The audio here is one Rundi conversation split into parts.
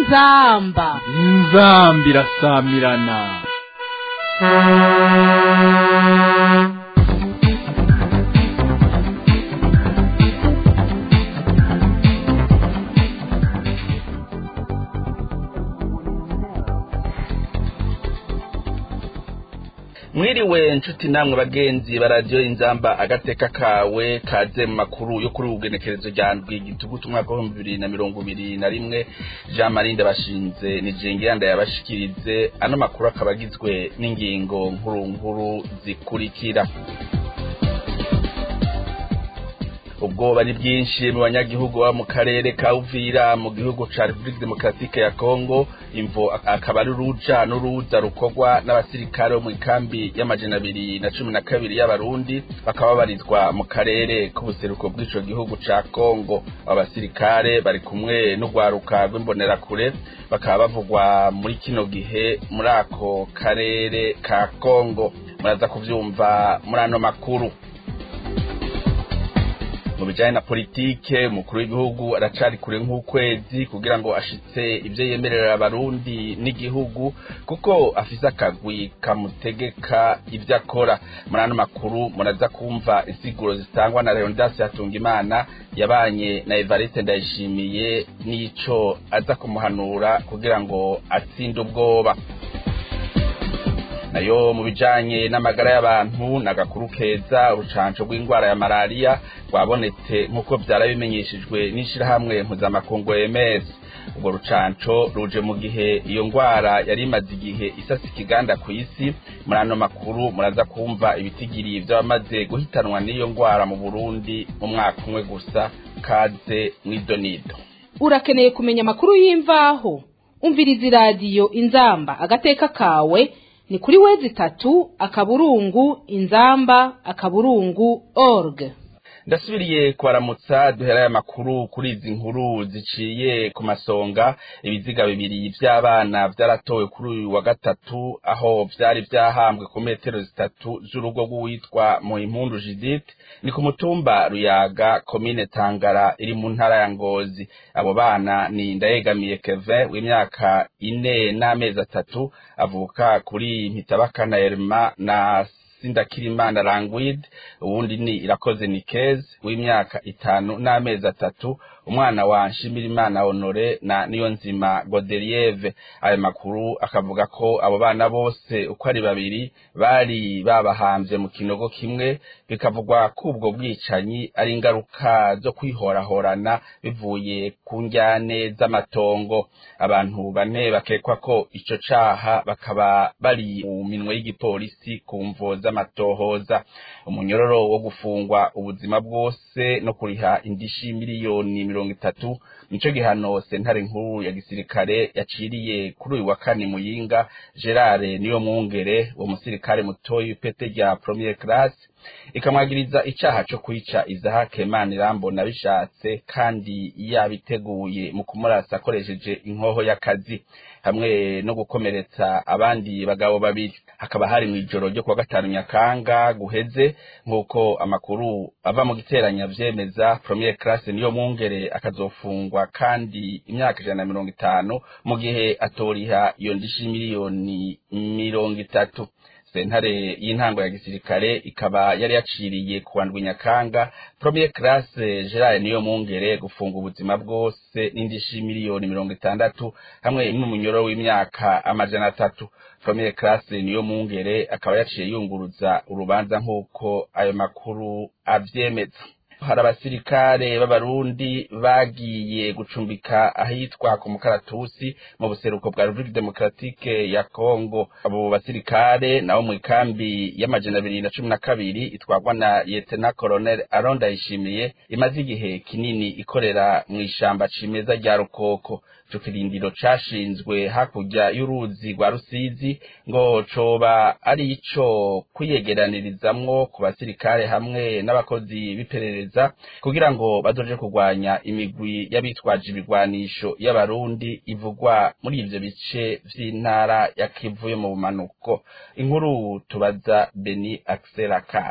inzamba inzamba irasamirana mwiriwe nshuti namwe bagenzi ba radiyo inzamba agateka kawe kaze mu makuru yo kuri ubu bwenekerezo rya ndwi igitugutu umwaka w'ibihumbi bibiri na mirongo ibiri na rimwe jean marie ndabashinze ni jengiranda yabashikirize ano makuru akaba agizwe n'ingingo nkuru nkuru zikurikira ubwoba ni bwinshi mu banyagihugu baba mu karere ka uvira mu gihugu ca repubulika demokaratike ya kongo imvo akaba ari uruja n'uruza rukorwa n'abasirikare bo mu ikambi y'amajana abiri na cumi na kabiri y'abarundi bakaba babarizwa mu karere k'ubuseruko bw'ico gihugu ca kongo abo basirikare bari kumwe n'urwaruka rw'imbonerakure bakaba bavugwa muri kino gihe muri ako karere ka kongo muraza kuvyumva muri ano makuru mu bijanye na politike umukuru w'igihugu aracari kure nk'ukwezi kugira ngo ashitse ivyo yemerera abarundi n'igihugu kuko afise akagwi kamutegeka ivyo akora muri ano makuru muraza kumva insiguro zitangwa na leonidas hatungimana yabanye na evariste ndayishimiye n'ico aza kumuhanura kugira ngo atsinde ubwoba nayo mu bijanye n'amagara y'abantu nagakuru keza urucanco rw'indwara ya malariya rwabonetse nk'uko vyara bimenyeshejwe n'ishirahamwe mpuzamakungu EMS urwo rucanco ruje mu gihe iyo ngwara yari imaze igihe isasa ikiganda ku isi muri ano makuru muraza kumva ibitigiri vy'abamaze guhitanwa n'iyo ngwara mu Burundi mu mwaka umwe gusa kaze mw'idonido urakeneye kumenya amakuru y'imvaho umviriza iradiyo inzamba agateka kawe ni kuri wezi tatu akaburungu inzamba akaburungu org ndasubiriye kubaramutsa duherayo amakuru kuri izi nkuru ziciye ku masonga ibiziga bibiri vy'abana vyaratowe kuri uyu wa gatatu aho vyari vyahambwe ku metero zitatu z'urugo rw'uwitwa muhimpundu judith ni ku mutumba ruyaga komine tangara iri mu ntara ya ngozi abo bana ni ndayegamiye kevin w'imyaka ine n'amezi atatu avuka kuri mpitabakana erma na sindakirimana langwid uwundi ni irakoze nikeze w'imyaka itanu n'amezi atatu umwana wa nshimirimana honore na niyo nzima godelieve ayo makuru akavuga ko abo bana bose uko ari babiri bari babahambye mu kinogo kimwe bikavugwa ko ubwo bwicanyi ari ingaruka zo kwihorahorana bivuye ku njyane z'amatongo abantu bane bakekwa ko ico caha bakaba bari mu minwe y'igipolisi ku mvo z'amatohoza umunyororo wo gufungwa ubuzima bwose no kuriha indishi miliyoni mirongo itatu nico gihano sentare nkuru ya gisirikare yaciriye kuri uyu wa kane muyinga gerard niyo mwungere uwo musirikare mutoyi w'ipete rya premier classe ikamwagiriza icaha co kwica izahake manirambona bishatse kandi yabiteguye mu kumurasa akoresheje inkoho y'akazi hamwe no gukomeretsa abandi bagabo babiri hakaba hari mu ijoro ryo kuwa gatanu nyakanga guheze nk'uko amakuru ava mu giteranya vyemeza premier classe niyo mwungere akazofungwa kandi imyaka ijana na mirongo itanu mu gihe atoriha iyo ndishi miliyoni mirongo itatu sentare y'intango ya gisirikare ikaba yari yaciriye ku ndwi nyakanga premier classe gerard niyo mwungere gufunga ubuzima bwose n'indishi miliyoni mirongo itandatu hamwe n'umunyoro w'imyaka amajana atatu premier classe niyo mwungere akaba yaciye yunguruza urubanza nk'uko ayo makuru avyemeza hari abasirikare b'abarundi bagiye gucumbika ahitwa ku mukaratusi mu buseruko bwa repubulika demokaratike ya kongo abo basirikare nabo mu ikambi y'amajana abiri na cumi na kabiri itwarwa na yetena colonel aron ndayishimiye imaze igihe kinini ikorera mu ishamba cimeza rya rukoko ico kirindiro cashinzwe hakurya y'uruzi rwa rusizi ngo coba ari ico kwiyegeranirizamwo ku basirikare hamwe n'abakozi b'iperereza kugira ngo bazoje kurwanya imigwi y'abitwaje ibigwanisho y'abarundi ivugwa muri ivyo bice vy'intara ya kivu yo mu bumanuko inkuru tubaza beni axel akana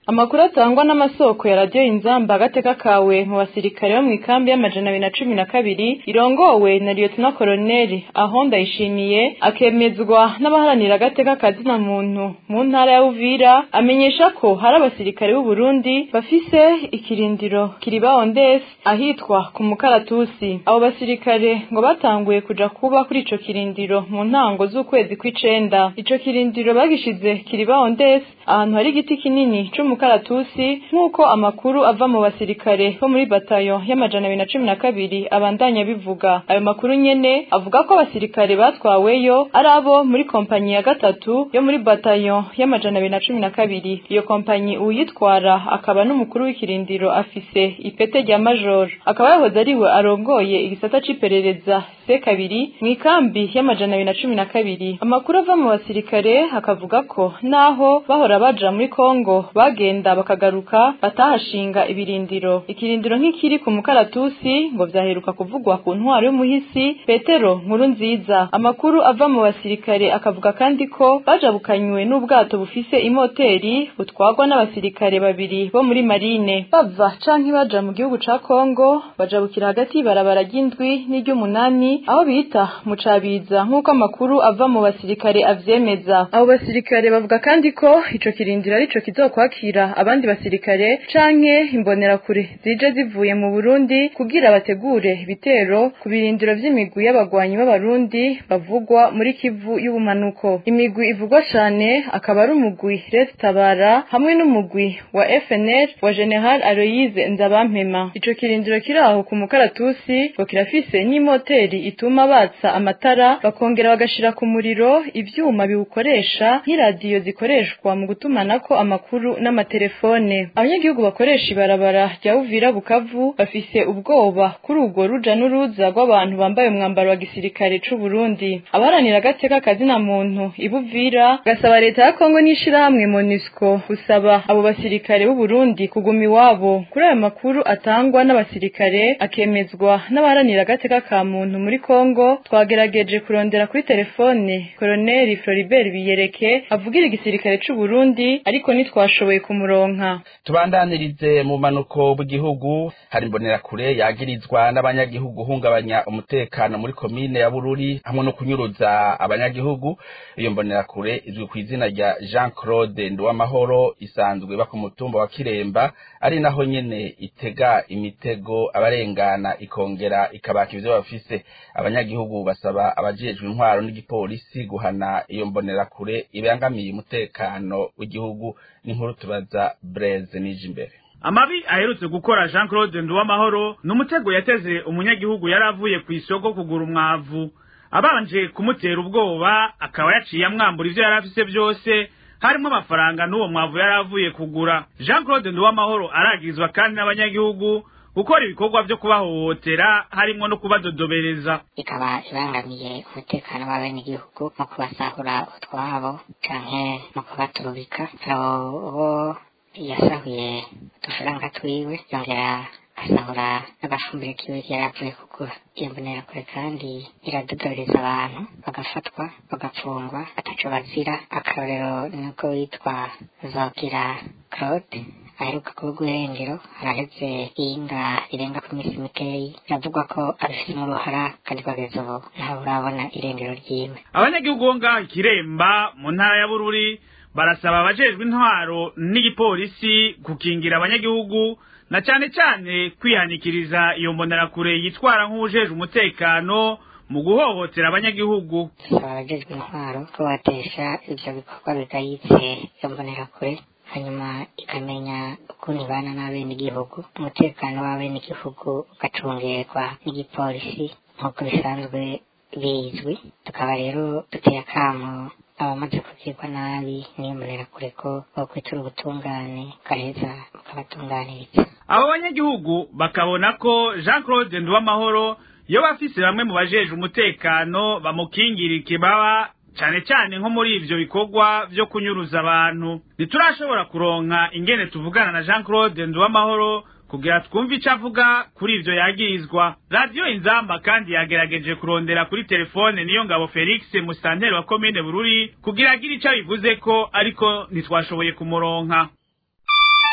Amakuru atangwa n'amasoko ya radiyo inzamba agateka kawe mu basirikare bo mu ikambi y'amajana abiri na cumi na kabiri irongowe na liyotona koroneli aho ndayishimiye akemezwa n'abaharanira agateka kazina muntu mu ntara ya Uvira amenyesha ko hari abasirikare b'u Burundi bafise ikirindiro kiriba ondesi ahitwa ku mukaratusi abo basirikare ngo batanguye kuja kuba kuri ico kirindiro mu ntango z'ukwezi kw'icenda ico kirindiro bagishize kiriba ondesi ahantu hari igiti kinini c'umukaratusi nk'uko amakuru ava mu basirikare bo muri batayo y'amajana abiri na cumi na kabiri abandanya bivuga ayo makuru nyene avuga ko abasirikare batwaweyo ari abo muri kompanyi ya gatatu yo muri batayo y'amajana abiri na cumi na kabiri iyo kompanyi uyitwara akaba n'umukuru w'ikirindiro afise ipete rya major akaba yahoze ariwe arongoye igisata c'iperereza se kabiri mu ikambi y'amajana abiri na cumi na kabiri amakuru ava mu basirikare akavuga ko naho bahora baja muri kongo bagenda bakagaruka batahashinga ibirindiro ikirindiro nk'ikiri ku mukaratusi ngo vyaheruka kuvugwa ku ntwaro y'umuhisi petero nkuru nziza amakuru ava mu basirikare akavuga kandi ko bajabukanywe n'ubwato bufise imoteri butwagwa n'abasirikare babiri bo muri marine bava canke baja mu gihugu ca kongo bajabukira hagati y'ibarabara ry'indwi n'iry'umunani aho bita mu cabiza nk'uko amakuru ava mu basirikare avyemeza abo basirikare bavuga kandi ko ico kirindiro arico kizokwakira abandi basirikare canke imbonerakure zije zivuye mu Burundi kugira bategure ibitero ku birindiro vy'imigwi y'abagwanyi b'abarundi bavugwa muri Kivu y'ubumanuko imigwi ivugwa cane akaba ari umugwi Res Tabara hamwe n'umugwi wa FNL wa General Aloise Nzabampema ico kirindiro kiri aho ku mukaratusi ngo kirafise n'imoteri ituma batsa amatara bakongera bagashira ku muriro ivyuma biwukoresha nk'iradiyo zikoreshwa mu gutumanako amakuru n'amatelefone abanyagihugu bakoresha ibarabara rya Uvira Bukavu bafise ubwoba kuri urwo ruja n'uruza rw'abantu bambaye umwambaro wa gisirikare c'u Burundi abaharanira agateka kazina muntu ibuvira gasaba leta ya Kongo n'ishirahamwe MONUSCO gusaba abo basirikare b'u Burundi kuguma iwabo kuri ayo makuru atangwa n'abasirikare akemezwa n'abaharanira agateka ka muntu muri Kongo twagerageje kurondera kuri telefone Colonel Floribert Biyereke avugira igisirikare c'u Burundi ariko ntitwashoboye kumuronka tubandanirize mu manuko bw'igihugu hari imbonerakure yagirizwa n'abanyagihugu hungabanya umutekano muri komine ya Bururi hamwe no kunyuruza abanyagihugu iyo mbonerakure izwi ku izina rya Jean Claude Nduwamahoro isanzwe ba ku mutumba wa Kiremba ari naho nyene itega imitego abarengana ikongera ikabaka ivyo bafise abanyagihugu basaba abajejwe intwaro n'igipolisi guhana iyo mbonerakure ibangamiye umutekano w'igihugu n'inkuru tubaza Blaise Nijimbere amabi aherutse gukora Jean Claude Nduwamahoro n'umutego yateze umunyagihugu yari avuye ku isoko kugura umwavu abanje kumutera ubwoba akaba yaciye amwambura ivyo yari afise byose harimo amafaranga n'uwo mwavu yari avuye kugura Jean Claude Nduwamahoro aragizwa kandi n'abanyagihugu gukora ibikorwa vyo kubahohotera harimo no kubadodobereza ikaba ibangamiye umutekano w'abenegihugu mu kubasahura utwabo canke mu kubaturubika abo bo yasahuye udufaranga twiwe yongera asahura n'agafumbire kiwe yari avuye kugura iyo mbonerakure kandi iradodoreza abantu bagafatwa bagapfungwa ataco bazira akarorero niko witwa zogira claude aheruka kuvuga irengero araheze inga irenga ku minsi mikeyi biravugwa ko abifitemo uruhara kandi kugeza ubu ntawe urabona irengero ryiwe abanyagihugu bo ngaho ikiremba mu ntara ya bururi barasaba abajejwe intwaro n'igipolisi gukingira abanyagihugu na cane cane kwihanikiriza iyo mbonerakure yitwara nk'uwujejwe umutekano mu guhohotera abanyagihugu dusaba abajejwe intwaro ko batesha ivyo bikorwa bigayitse iyo mbonerakure hanyuma ikamenya ukuntu ibana n'abenegihugu umutekano w'abenegihugu ugacungerwa n'igipolisi nk'uko bisanzwe bizwi tukaba rero duteye akamo abamaze kugirwa nabi niyo mbonerakure ko bokwitura ubutungane bugaheza bukabatunganiriza abo banyagihugu bakabona ko jean claude nduwamahoro iyo bafise bamwe mu bajejwe umutekano bamukingira ikibaba cane cane nko muri ivyo bikorwa vyo kunyuruza abantu ntiturashobora kuronka ingene tuvugana na jean claude nduwamahoro kugira twumve ico avuga kuri ivyo yagirizwa radiyo inzamba kandi yagerageje kurondera kuri telefone niyo ngabo felix musitanteri wa komine bururi kugira agire ico abivuzeko ariko ntitwashoboye kumuronka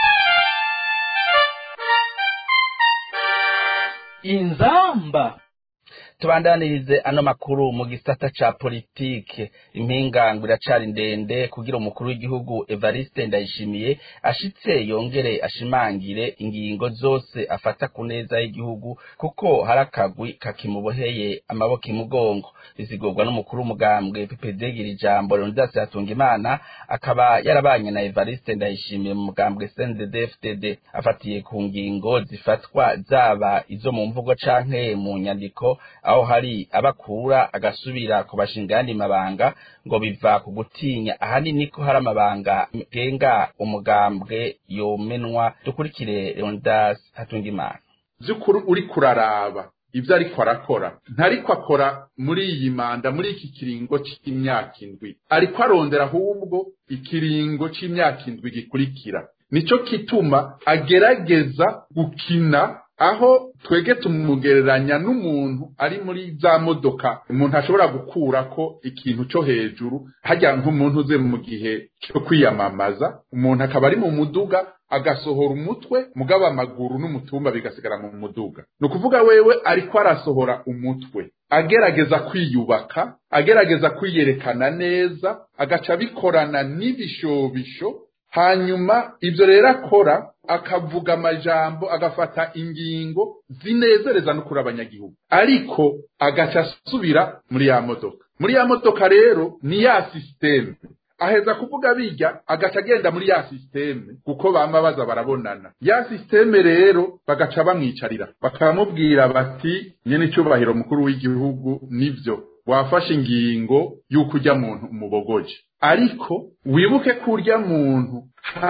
inzamba tubandanirize ano makuru mu gisata ca politike impingango iracari ndende kugira umukuru w'igihugu Evariste Ndayishimiye ashitse yongere ashimangire ingingo zose afata ku neza y'igihugu kuko hari akagwi kakimuboheye amaboko imugongo bisigurwa n'umukuru w'umugambwe PPD gira ijambo Leonidas Hatungimana akaba yarabanye na Evariste Ndayishimiye mu mugambwe CNDD-FDD afatiye ku ngingo zifatwa zaba izo mu mvugo canke mu nyandiko aho hari abakura agasubira ku bashinga yandi mabanga ngo biva ku gutinya ahanini ko hari amabanga genga umugambwe yomenwa dukurikire Leonidas Hatungimana by'ukuri uri kuraraba ibyo ariko arakora ntariko akora muri iyi manda muri iki kiringo cy'imyaka indwi ariko arondera ahubwo ikiringo cy'imyaka indwi gikurikira nicyo kituma agerageza gukina aho twege tumugereranya n'umuntu ari muri za modoka umuntu ashobora gukura ko ikintu cyo hejuru hajya nk'umuntu uze mu gihe cyo kwiyamamaza umuntu akaba ari mu muduga agasohora umutwe mugaba amaguru n'umutumba bigasigara mu muduga ni ukuvuga wewe ariko arasohora umutwe agerageza kwiyubaka agerageza kwiyerekana neza agaca abikorana n'ibishobisho hanyuma ibyo rero akora akavuga amajambo agafata ingingo zinezereza no kuri abanyagihugu ariko agaca asubira muri ya modoka muri ya modoka rero ni ya sisiteme aheza kuvuga bijya agaca agenda muri ya sisiteme kuko bama baza barabonana ya sisiteme rero bagaca bamwicarira bakamubwira bati nyene icyubahiro mukuru w'igihugu nivyo wafashe ingingo y'uko ujya muntu umubogoje ariko wibuke ko urya muntu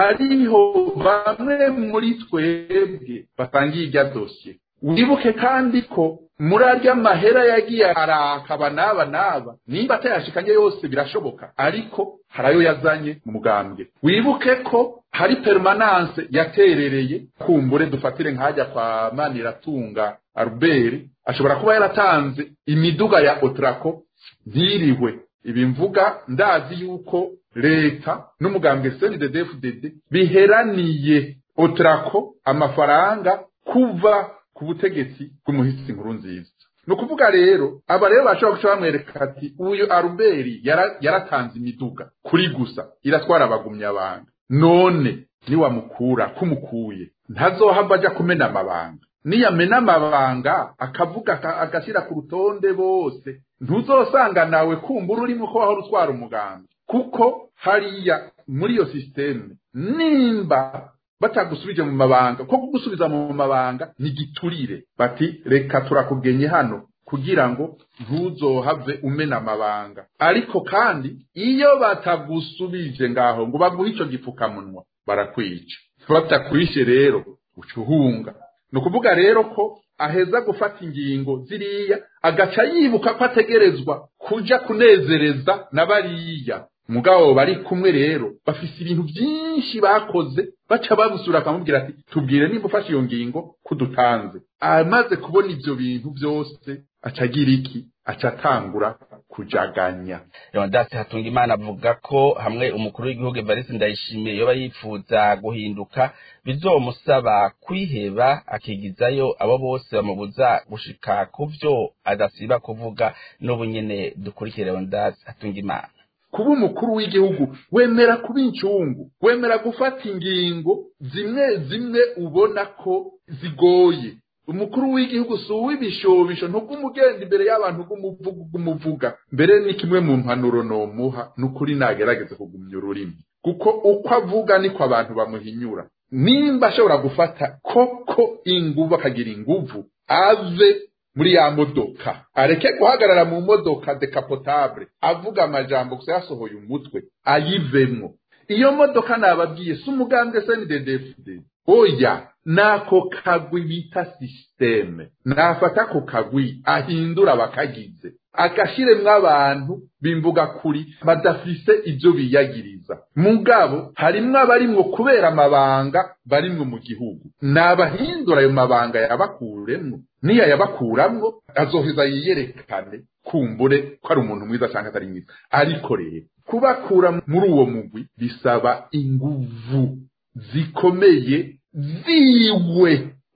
hariho bamwe muri twebwe batangiye irya dosiye wibuke kandi ko muri arya mahera yagiye arakaba n'aba n'aba nimba atayashikanye yose birashoboka ariko hari ayo yazanye mu mugambwe wibuke ko hari permanence yaterereye kumbure dufatire nkajya kwa maniratunga albert ashobora kuba yaratanze imiduga ya otrako ntiriwe ibi mvuga ndazi yuko leta n'umugambwe CNDD-FDD biheraniye otrako amafaranga kuva ku butegetsi bw'umuhisi nkuru nziza ni ukuvuga rero aba rero bashobora guca bamwereka ati uyu aruberi yaratanze imiduga kuri gusa iratwara abagumya abanga none niwamukura kumukuye ntazohava ajya kumena amabanga niyamena amabanga akavuga agashyira ku rutonde bose ntuzosanga nawe kumbura urimo ko wahora utwara umuganga kuko hariya muri iyo sisiteme nimba batagusubije mu mabanga ko kugusubiza mu mabanga ni giturire bati reka turakugenye hano kugira ngo ntuzohave umena amabanga ariko kandi iyo batagusubije ngaho ngo baguhe icyo gipfukamunwa barakwica batakwishe rero uca uhunga ni ukuvuga rero ko aheza gufata ingingo ziriya agaca yibuka ko ategerezwa kuja kunezereza na bariya mugabo bari kumwe rero bafise ibintu byinshi bakoze baca babusura akamubwira ati tubwire nimba ufashe iyo ngingo kudutanze amaze kubona ivyo bintu byose aca agira iki aca atangura kujaganya Leonidas Hatungimana avuga ko hamwe umukuru w'igihugu Evariste Ndayishimiye yoba yifuza guhinduka bizomusaba kwiheba akigizayo abo bose bamubuza gushika ku vyo adasiba kuvuga n'ubu nyene dukurikire Leonidas Hatungimana kuba umukuru w'igihugu wemera kuba incungu wemera gufata ingingo zimwe zimwe ubona ko zigoye umukuru w'igihugu si uw'ibishobisho ntugumugenda imbere y'abantu bw'umuvuga mbere ni kimwe mu mpanuro nomuha ni ukuri nagerageze kugumya ururimi kuko uko avuga niko abantu bamuhinyura nimba ashobora gufata koko inguvu akagira inguvu ave muri ya modoka areke guhagarara mu modoka dekapotable avuga amajambo gusa yasohoye umutwe ayivemwo iyo modoka nababwiye si umugambwe snddfd oya nako kagwi bita sisiteme nafata ako kagwi ahindura bakagize agashiremwo abantu bimvuga kuri badafise ibyo biyagiriza mugabo harimwo abarimwo kubera amabanga barimwo mu gihugu nabahindura ayo mabanga yabakuremwo niyo yabakuramwo azoheza yiyerekane kumbure ko ari umuntu mwiza cyangwa atari mwiza ariko rero kubakura muri uwo mugwi bisaba inguvu zikomeye ziwe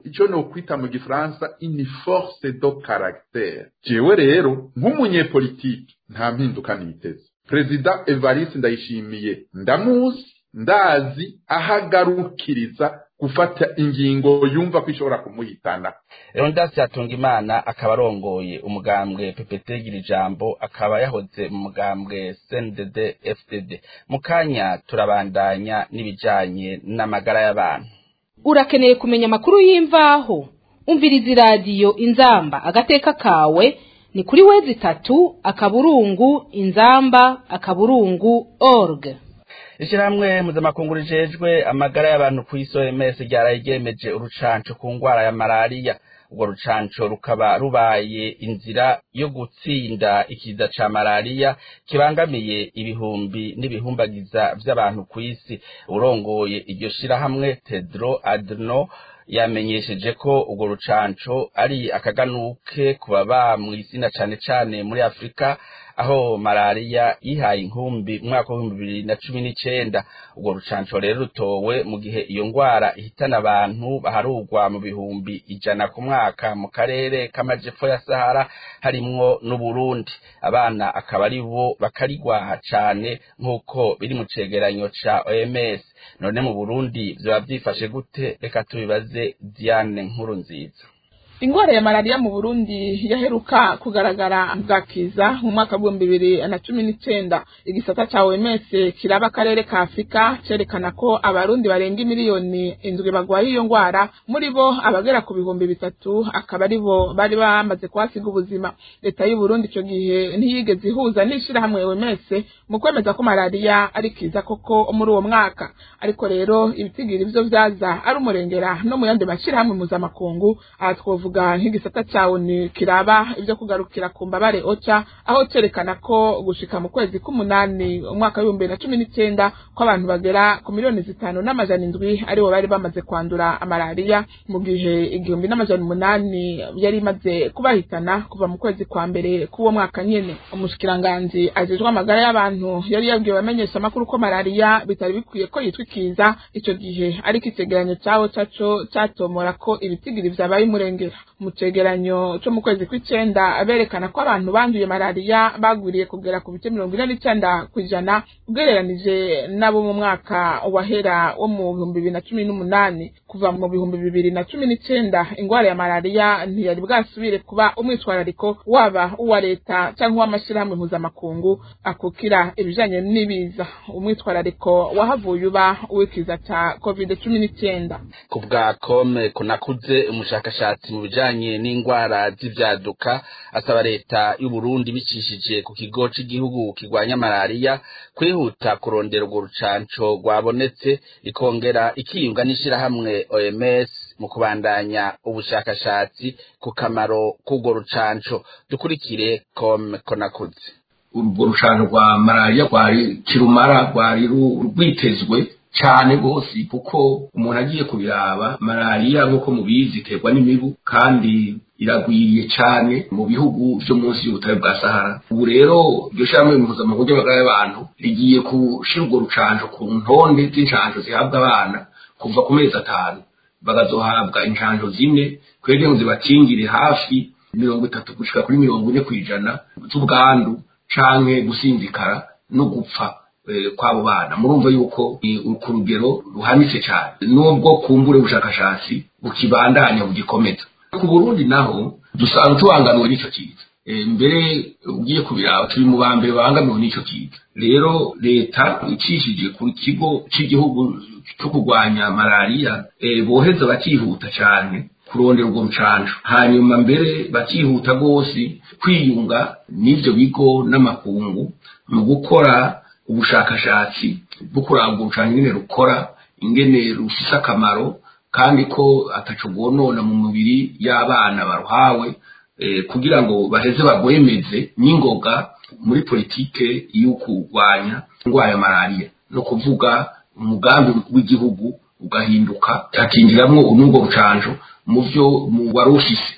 icyo nokwita mu gifaransa ini force do caractère jewe rero nk'umunyepolitiki nta mpinduka niteze perezida evariste ndayishimiye ndamuzi ndazi ahagarukiriza gufata ingingo yumva ko ishobora kumuhitana Leonidas Hatungimana akaba arongoye umugambwe PPT gira ijambo akaba yahoze mu mugambwe CNDD FDD mu kanya turabandanya n'ibijanye n'amagara y'abantu urakeneye kumenya amakuru y'imvaho umviriza iradiyo inzamba agateka kawe ni kuri wezi itatu akaburungu inzamba akaburungu org Ishirahamwe mpuzamakungu rijejwe amagara y'abantu ku isi OMS ryaraye ryemeje urucanco ku ngwara ya malariya urwo rucanco rukaba rubaye inzira yo gutsinda ikiza ca malariya kibangamiye ibihumbi n'ibihumbagiza vy'abantu ku isi urongoye iryo shirahamwe Tedro Adno yamenyesheje ko urwo rucanco ari akaganuke ku baba mw'isi na cane cane muri Afrika aho malariya yihaye inkumbi mu mwaka w'ibihumbi bibiri na cumi n'icenda urwo rucanco rero rutowe mu gihe iyo ngwara ihitana abantu baharugwa mu bihumbi ijana ku mwaka mu karere k'amajepfo ya sahara harimwo n'uburundi abana akaba ari bo bakarigwaha cane nk'uko biri mu cegeranyo ca oms none mu burundi vyoba vyifashe gute reka tubibaze diane nkuru nziza ingwara ya malariya mu burundi yaheruka kugaragara bwakiza mu mwaka w'ibihumbi bibiri na cumi n'icenda igisata ca oms kiraba akarere ka afurika cerekana ko abarundi barenga miliyoni indwi bagwaye iyo ngwara muri bo abagera ku bihumbi bitatu akaba ari bo bari bamaze kuhasiga ubuzima leta y'uburundi ico gihe ntiyigeze ihuza n'ishirahamwe oms mu kwemeza ko malariya ari kiza koko muri uwo mwaka ariko rero ibitigiri ivyo vyaza ari umurengera no mu yandi mashirahamwe mpuzamakungu aha twovuga twavuga nk'igisata ca ONU kiraba ivyo kugarukira ku mbabare ocha aho cerekana ko gushika mu kwezi k'umunani umwaka w'ibihumbi bibiri na cumi n'icenda ko abantu bagera ku miliyoni zitanu n'amajana indwi aribo bari bamaze kwandura malariya mu gihe igihumbi n'amajana umunani yari imaze kubahitana kuva mu kwezi kwa mbere k'uwo mwaka nyene umushikiranganji ajejwe amagara y'abantu yari yabwiye abamenyesha amakuru ko malariya bitari bikwiye ko yitwa ikiza ico gihe ariko icegeranyo cawo caco catomora ko ibitigiri vyabaye umurengera mu cegeranyo co mu kwezi kw'icenda berekana ko abantu banduye malariya bagwiriye kugera ku bice mirongo ine n'icenda kw'ijana ugereranije n'abo mu mwaka wahera wo mu bihumbi bibiri na cumi n'umunani kuva mu bihumbi bibiri na cumi n'icenda ingwara ya malariya ntiyari bwasubire kuba umwitwarariko waba uwa leta canke uw'amashirahamwe mpuzamakungu akukira ibijanye n'ibiza umwitwarariko wahavuye uba uw'ikiza ca covid cumi n'icenda ku bwa kome kunakuze umushakashatsi mu bijanye n'ingwara z'ivyaduka asaba leta y'uburundi bicishije ku kigo c'igihugu kirwanya malariya kwihuta kurondera urwo rucanco rwabonetse ikongera ikiyunga n'ishirahamwe oms mu kubandanya ubushakashatsi ku kamaro k'urwo rucanco dukurikire kome konakuze urwo rucanco rwa malariya rwari kirumara rwari rwitezwe cyane rwose kuko umuntu agiye kubiraba malariya nk'uko mubizi iterwa n'imibu kandi iragwiriye cyane mu bihugu byo munsi y'ubutare bwa sahara ubu rero iryo shyirahamwe mpuzamahanga ry'amagara y'abantu rigiye gushyira urwo rucanco ku ntonde z'incanco zihabwa abana kuva ku mezi atanu bagazohabwa incanco zine kugira ngo zibakingire hafi mirongo itatu gushika kuri mirongo ine ku ijana z'ubwandu canke gusinzikara no gupfa kw'abo bana murumva yuko ku rugero ruhanitse cyane nubwo kumbure ubushakashatsi bukibandanya bugikomeza ku burundi naho dusanga tubangamiwe n'icyo kiza mbere ugiye kubiraba turi mu ba mbere babangamiwe n'icyo kiza rero leta icishije ku kigo cy'igihugu cyo kurwanya malariya boheza bakihuta cyane kurondera urwo rucanco hanyuma mbere bakihuta rwose kwiyunga n'ibyo bigo n'amakungu mu gukora ubushakashatsi bwo kuranga urucanco ingene rukora ingene rufise akamaro kandi ko ataco rwonona mu mubiri y'abana baruhawe kugira ngo baheze bagwemeze n'ingoga muri politike yo kurwanya indwara ya malariya no kuvuga umugambi w'igihugu ugahinduka hakinjiramwo n'urwo rucanco mu vyo wari ufise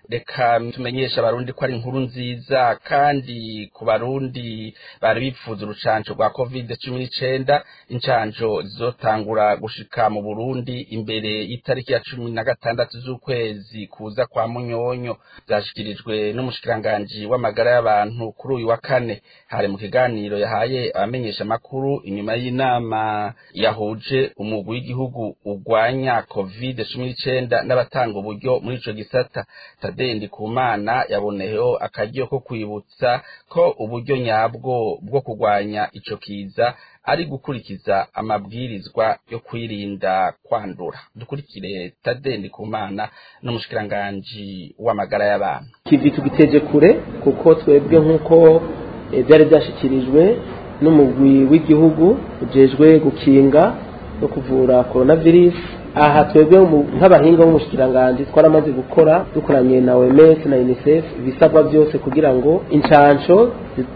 reka tumenyesha abarundi ko ari inkuru nziza kandi ku barundi bari bipfuza urucanco rwa covid cumi n'icenda incanco zizotangura gushika mu burundi imbere y'itariki ya cumi na gatandatu z'ukwezi kuza kwa munyonyo vyashikirijwe n'umushikiranganji w'amagara y'abantu kuri uyu wa kane hari mu kiganiro yahaye abamenyesha amakuru inyuma y'inama yahuje umugwi w'igihugu urwanya covid cumi n'icenda n'abatanga uburyo muri ico gisata tadendi ku mana yaboneyeho akaryo ko kwibutsa ko uburyo nyabwo bwo kurwanya ico kiza ari gukurikiza amabwirizwa yo kwirinda kwandura dukurikire tadendi ku mana n'umushikiranganji w'amagara y'abantu kivi tugiteje kure kuko twebwe nk'uko byari byashyikirijwe n'umugwi w'igihugu ujejwe gukinga no kuvura coronavirus aha twebwe nk'abahinga b'umushikiranganji twaramaze gukora dukoranye na OMS na UNICEF ibisabwa byose kugira ngo incanco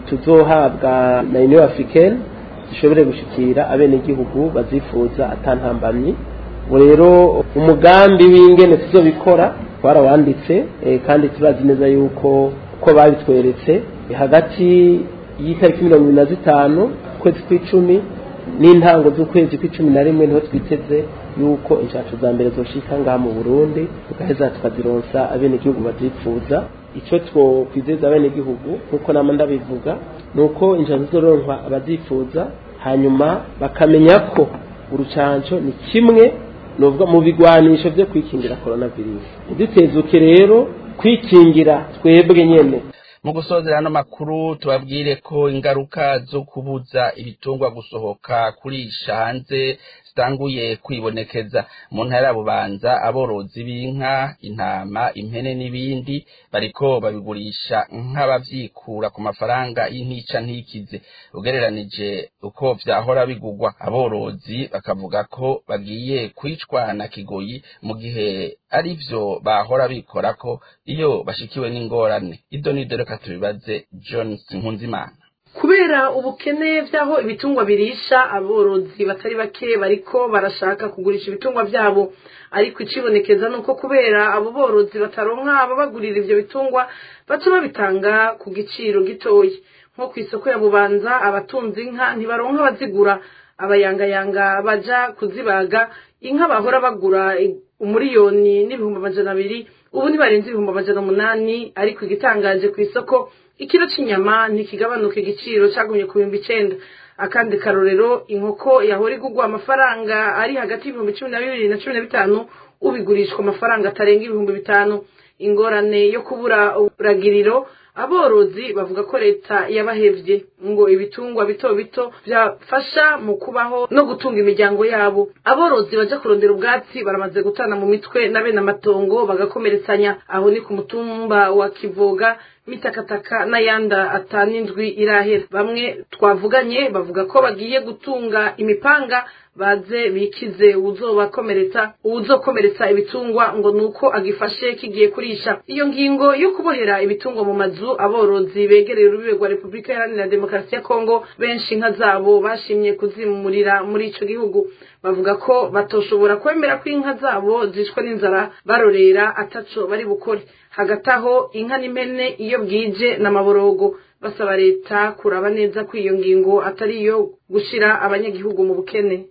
tuzohabwa na Union Africaine zishobore gushikira abenegihugu bazifuza atantambamyi ubu rero umugambi w'ingene tuzobikora twarawanditse kandi turazi neza yuko uko babitweretse hagati y'itariki mirongo ibiri na zitanu ukwezi kw'icumi n'intango z'ukwezi kw'icumi na rimwe niho twiteze yuko inshacu za mbere zoshika ngaha mu burundi tugaheza tukazironsa abenegihugu bazipfuza icyo twokwizeza abenegihugu nk'uko nama ndabivuga ni uko inshacu zizoronkwa abazifuza hanyuma bakamenya ko urucanco ni kimwe nubwo mu bigwanisho byo kwikingira coronavirus ntiduteze rero kwikingira twebwe nyene mu gusozera ano makuru tubabwire ko ingaruka zo kubuza ibitungwa gusohoka kurisha hanze zitanguye kwibonekeza mu ntara ya bubanza aborozi b'inka intama impene n'ibindi bariko babigurisha nk'abavyikura ku mafaranga y'intica ntikize ugereranije uko vyahora bigugwa aborozi bakavuga ko bagiye kwicwa na kigoyi mu gihe ari vyo bahora bikorako iyo bashikiwe n'ingorane ido nido reka tubibaze jones nkunzimana kubera ubukene by'aho ibitungwa birisha aborozi batari bake bariko barashaka kugurisha ibitungwa byabo ariko icibonekeza ni uko kubera abo borozi bataronka ababagurira ivyo bitungwa baca babitanga ku giciro gitoya nko ku isoko ya bubanza abatunze inka ntibaronka abazigura abayangayanga baja kuzibaga inka bahora bagura umuriyoni n'ibihumbi amajana abiri ubu ntibarenze ibihumbi amajana umunani ariko igitangaje ku isoko ikiro cy'inyama ntikigabanuka igiciro cyagumye ku bihumbi icenda akandi karorero inkoko yahora igugwa amafaranga ari hagati y'ibihumbi cumi na bibiri na cumi na bitanu ubigurishwa amafaranga atarenga ibihumbi bitanu ingorane yo kubura uburagiriro aborozi bavuga ko leta yabahevye ngo ibitungwa bito bito byafasha mu kubaho no gutunga imiryango yabo aborozi baja kurondera ubwatsi baramaze gutana mu mitwe na bene amatongo bagakomeretsanya aho ni ku mutumba wa kivoga mitakataka n'ayanda atanu indwi irahera bamwe twavuganye bavuga ko bagiye gutunga imipanga baze bikize uwuzobakomeretsa uwuzokomeretsa ibitungwa ngo nuko agifashe kigiye kurisha iyo ngingo yo kubohera ibitungwa mu mazu aborozi begereye urubibe rwa repubulika iharanira demokarasi ya kongo benshi inka zabo bashimye kuzimurira muri ico gihugu bavuga ko batoshobora kwemera ko inka zabo zishwe n'inzara barorera ataco bari bukore hagati aho inka n'impene iyo bwije n'amaborogo basaba leta kuraba neza ko iyo ngingo atari iyo gushira abanyagihugu mu bukene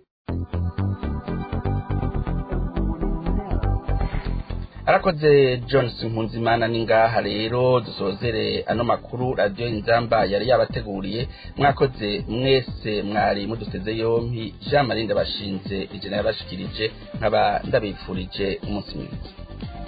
arakoze johnson mpunzimana ni ngaha rero dusozere ano makuru radiyo inzamba yari yabateguriye mwakoze mwese mwari muduteze yompi jean marie ndabashinze ijana yabashikirije nkaba ndabifurije umunsi mwiza